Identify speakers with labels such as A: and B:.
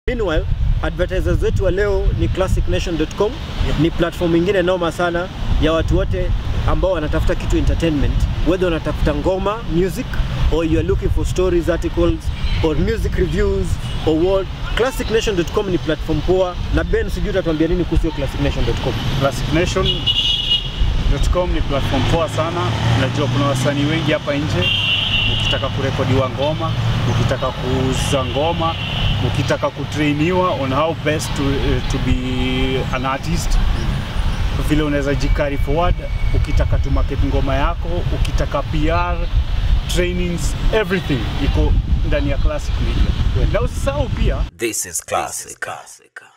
A: Meanwhile, advertisers wetu wa leo ni classicnation.com. Ni platform ingine noma sana ya watu wote ambao wanatafuta kitu entertainment, whether unatafuta ngoma music or you are looking for stories articles or music reviews or what. Classicnation.com ni platform poa, na Ben, sijui utatuambia nini kuhusu hiyo classicnation.com?
B: Classicnation.com ni platform poa sana. Najua kuna wasanii wengi hapa nje, ukitaka kurekodiwa ngoma, ukitaka kuuza ngoma, ukitaka kutrainiwa on how best to, uh, to be an artist, vile unaweza jikari forward, ukitaka tu market ngoma yako, ukitaka PR, trainings, everything iko ndani ya Classic Media. Na usisahau pia
C: This is classic. classic.